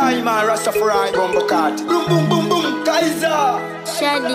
I man Rastafari Bumbo Cat. Boom boom boom boom Kaiser. Shadi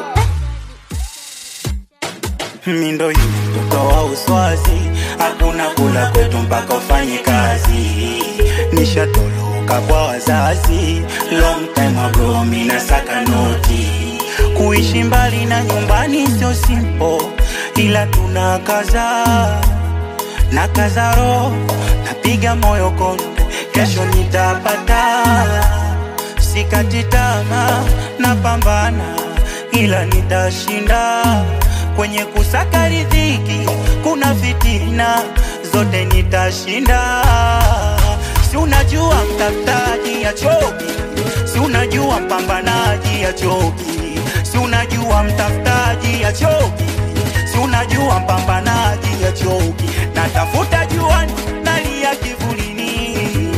mindo hii mtoto wa uswazi, hakuna kula kwetu mpaka ufanye kazi. Nishatoloka kwa wazazi, long time ago, mina saka noti. Kuishi mbali na nyumbani sio simple, ila tuna kaza na kaza roho, napiga moyo konde, kesho nitapata. Sikati tamaa, napambana, ila nitashinda kwenye kusaka riziki kuna fitina zote nitashinda. Si unajua mtafutaji achoki, si unajua mpambanaji achoki, si unajua mtafutaji achoki, si unajua mpambanaji achoki. Natafuta juani, nalia kivulini,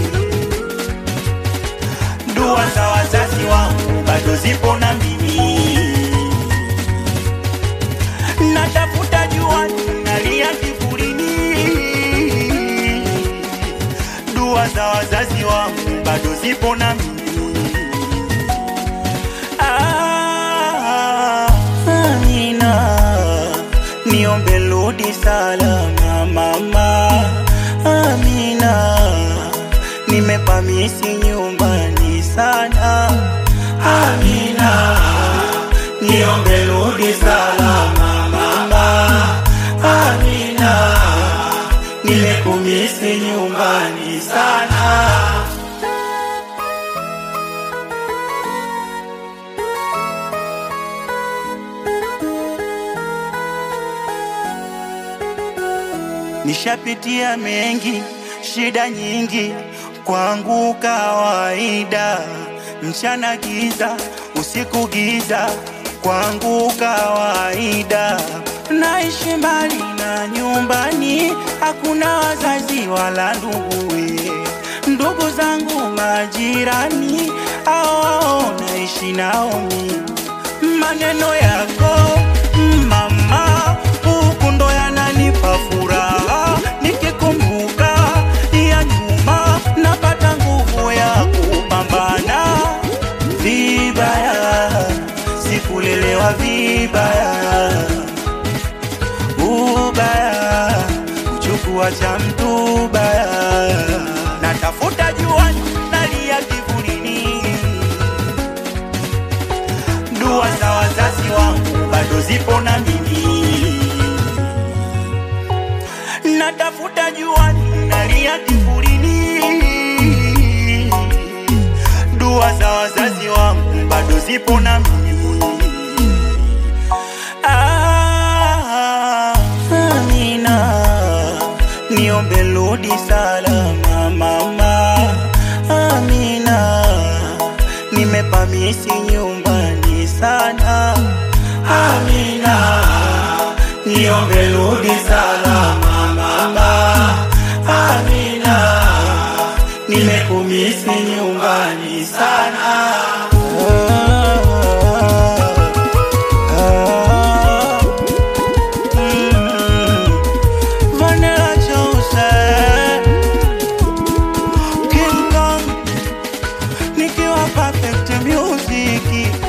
dua za wazazi wangu bado zipo na mimi natafuta jua nalia kivulini, dua za wazazi wangu bado zipo na mimi. Ah, Amina, niombe rudi salama mama. Amina, nimepamisi nyumbani sana. Amina, niombe rudi salama mama. Amina, nimekumisi nyumbani sana. Nishapitia mengi, shida nyingi, kwangu kawaida. Mchana giza, usiku giza, kwangu kawaida. Naishi mbali na nyumbani, hakuna wazazi wala nduguwe. Ndugu zangu majirani, hao naishi nao mimi maneno yako mama, huku ndo yananipa furaha. Nikikumbuka ya nyuma, napata nguvu ya kupambana. Vibaya sikulelewa vibaya, ubaya kuchukua cha mtu baya. Natafuta juani, nalia kivulini dua za wazazi wangu bado zipo na mimi, natafuta juani, nalia kivulini. Dua za wazazi wangu bado zipo na mimi. Ah, Amina, niombe rudi salama mama. Amina, nimepamisi nyumbani sana. Amina, niombe rudi salama mama. Amina, nimekumisi nyumbani sana. Ah, mm, Vanilla Joseph, King Kong, nikiwa perfect music.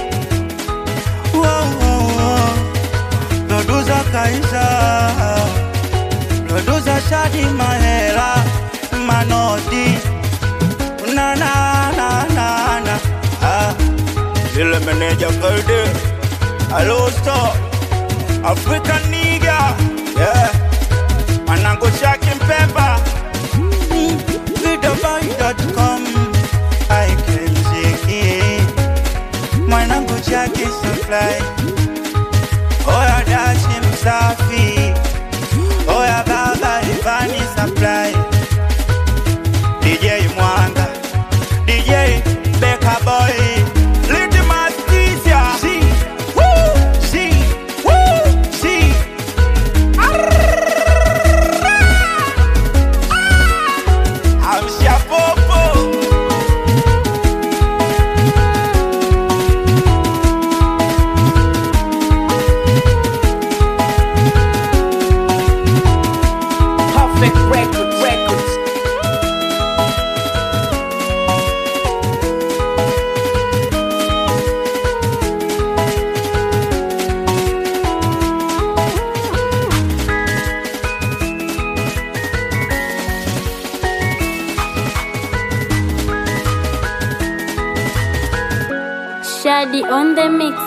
Wow, wow, wow. Producer Kaiza, producer Shadi Mahera, Manodi, na na na na na. Ah, Zile meneja Kalde, Hello Star, African nigga, yeah. Manango Shaki Mpemba, Vidaboy.com, I can ziki, mwanangu Jackie Supply, Oya Dashi Msafi, Oya Baba Ivani Supply, DJ Mwanga, DJ Beka Boy, Little Tizia, si, woo, si, woo, si. Amsha popo. Perfect record. Daddy on the mix.